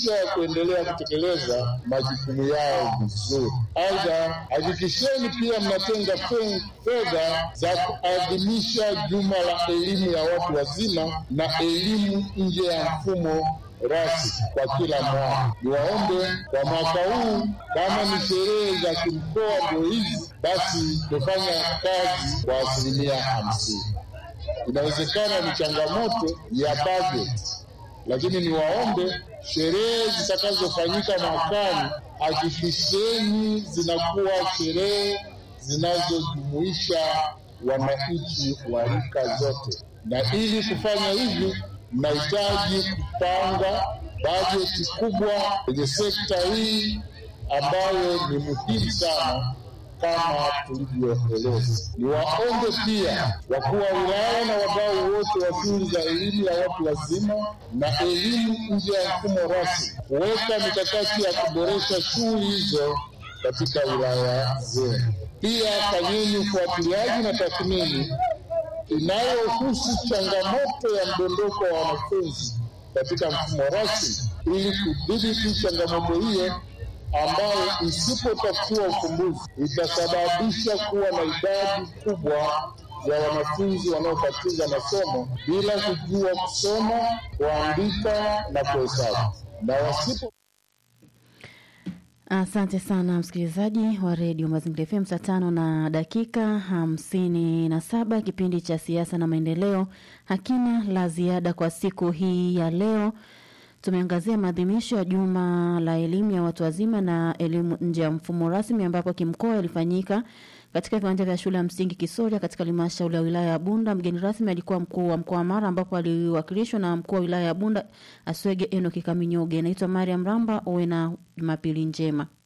fursa ya kuendelea kutekeleza majukumu yao vizuri. Aidha, hakikisheni pia mnatenga fe- fedha za kuadhimisha juma la elimu ya watu wazima na elimu nje ya mfumo rasmi kwa kila mwaka. Niwaombe kwa mwaka huu, kama ni sherehe za kimkoa ndio hizi, basi tufanya kazi kwa asilimia hamsini. Inawezekana ni changamoto ya bajeti, lakini niwaombe sherehe zitakazofanyika mwakani, hakikisheni zinakuwa sherehe zinazojumuisha wananchi wa rika zote, na ili kufanya hivi mnahitaji kupanga bajeti kubwa kwenye sekta hii ambayo ni muhimu sana kama tulivyoeleza. Niwaombe pia wakuu wa wilaya na wadau wote wa shughuli za elimu ya watu wazima na elimu nje ya mfumo rasmi kuweka mikakati ya kuboresha shughuli hizo katika wilaya zenu. Pia fanyeni ufuatiliaji na tathmini inayohusu changamoto ya mdondoko wa wanafunzi katika mfumo rasmi ili kudhibiti changamoto hiyo ambayo isipotafutiwa ufumbuzi itasababisha kuwa na idadi kubwa ya wanafunzi wanaokatiza masomo bila kujua kusoma, kuandika na kuhesabu na wasipo Asante sana msikilizaji wa redio Mazingira FM, saa tano na dakika hamsini na saba. Kipindi cha siasa na maendeleo hakina la ziada kwa siku hii ya leo. Tumeangazia maadhimisho ya juma la elimu ya watu wazima na elimu nje ya mfumo rasmi, ambapo kimkoa yalifanyika katika viwanja vya shule ya msingi Kisoria katika halmashauri ya wilaya ya Bunda. Mgeni rasmi alikuwa mkuu wa mkoa wa Mara, ambapo aliwakilishwa na mkuu wa wilaya ya Bunda Aswege Enoki Kaminyoge. Naitwa Mariam Ramba, uwe na jumapili njema.